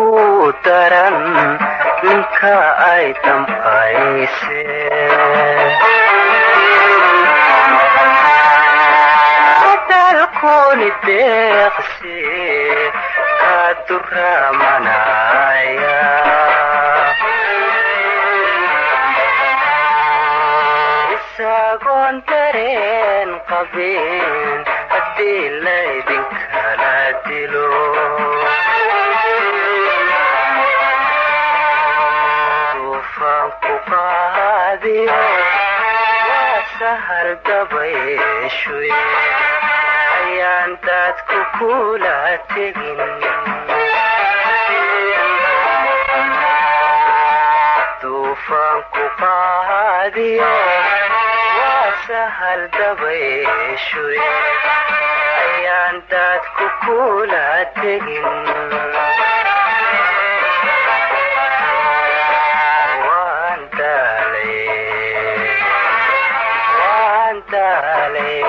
ku daran ninka ay dambayse dalkuni deeqsi ka duramanaya isagoon dareen qabin haddii laydinkala dilo duufaanku qaadiyo waa sahal dabayshuy ayaan daadku kula tegin duufaanku qaadiyo waa sahal dabayshuy ayaan daadku kula tegin waan daalay waan daalay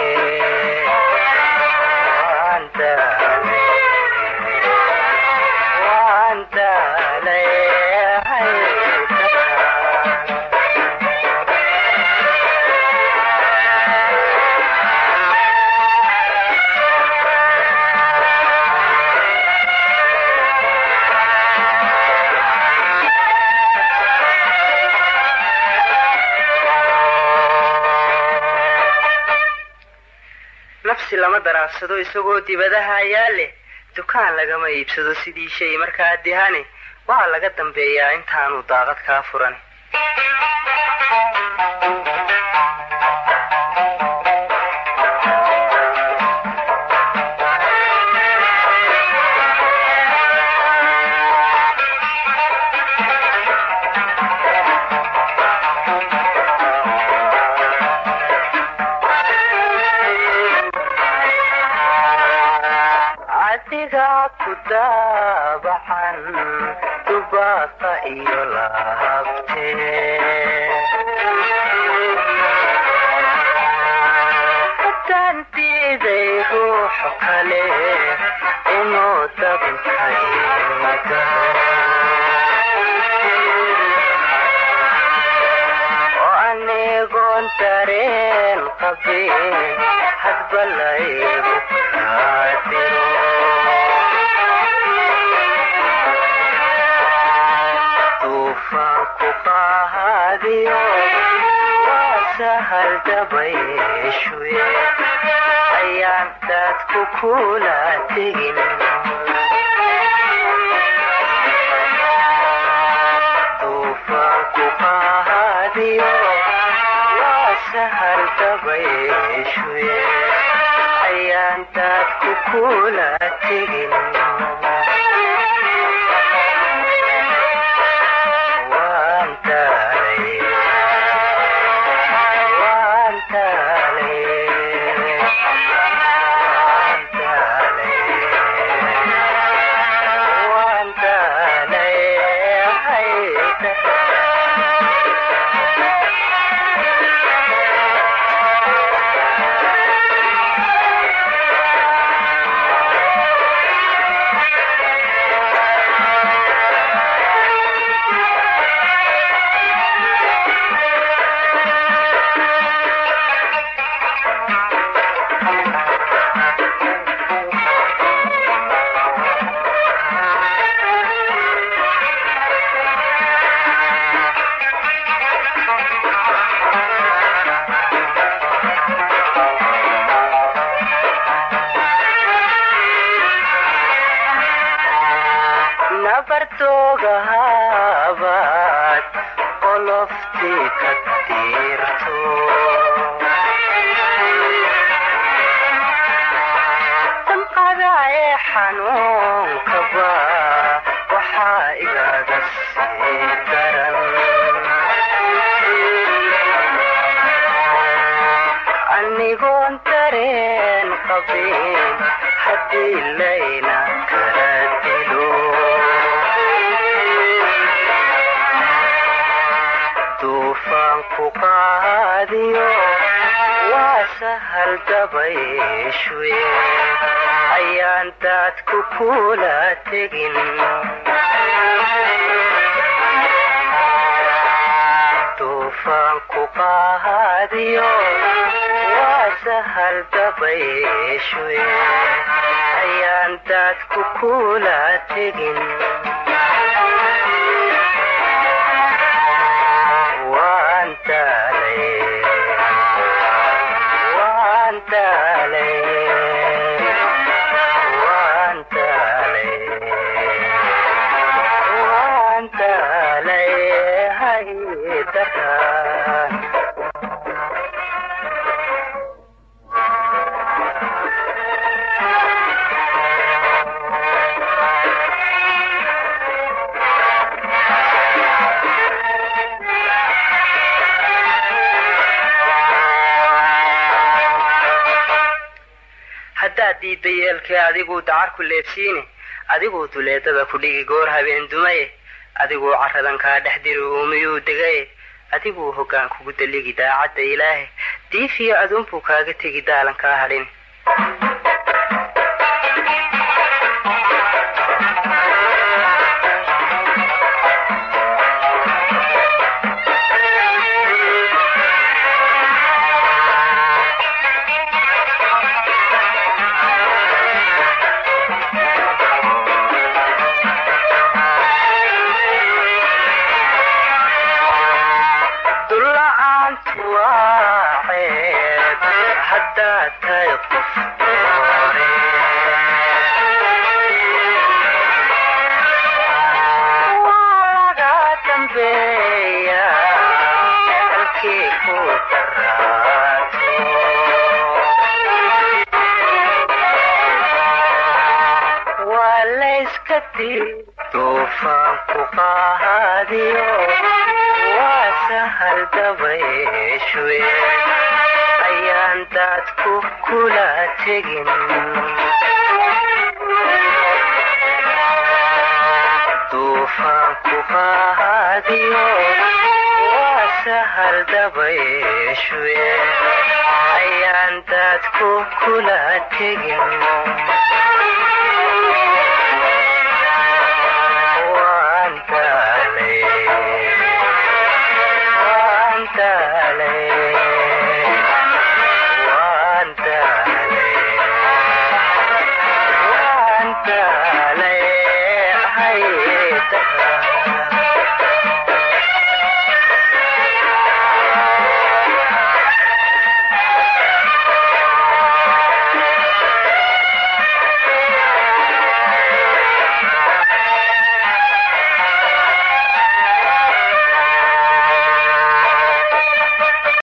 waan daalay waan daalay nafsi lama daraarsado isagoo dibadaha ayaa leh dukaan lagama iibsado sidii shay markaa dihane waa laga dambeeyaa intaanu daaqad kaa furan adiga ku daabacan dubaaqa iyo lahabte haddaan diiday ruuxu kale inuu dabinka iga oo anigoon dareen qabin hadba laygu kaadiro duufaanku qaadiyo waa sahal dabayshuy ayaan daadku kula tegin duufaanku qaadiyo waa sahal dabayshuy ayaan daadku kula tegin waan daalay waan daalay waan daalay waan daalay nabartoogahabaad qoloftii ka tiirto damqada ee xanuunkaba waxaa igaga sii daran anigoon dareen qabin haddii layna kala dilo duufaanku qaadiyo waa sahal dabayshuye ayaan daadku kula tegin duufaanku qaadiyo waa sahal dabayshuwe ayaan daadku kula tegin waan daalay waan daalay waan daalay waan daalay haydaraan haddaad diidda yeelkee adiguu dacar ku leebsiine adiguu duleedada ku dhigi goor habeen dumaye adiguu caradan kaa dhex diri uumiyuu degaye adiguu hoggaan kugu daligi daacadda ilaahe diifiyo aduunbuu kaaga tegi daalan kaa hadhin dulla-aantu waa ceeb haddaad tahay qof doore waa laga dambeeya halkii ku daraato waa layska dii duufaanku qaadiyo waa sahal dabayshuwe ayaan daadku kula tegin duufaanku qaadiyo waa sahal dabayshuwe ayaan daadku kula tegin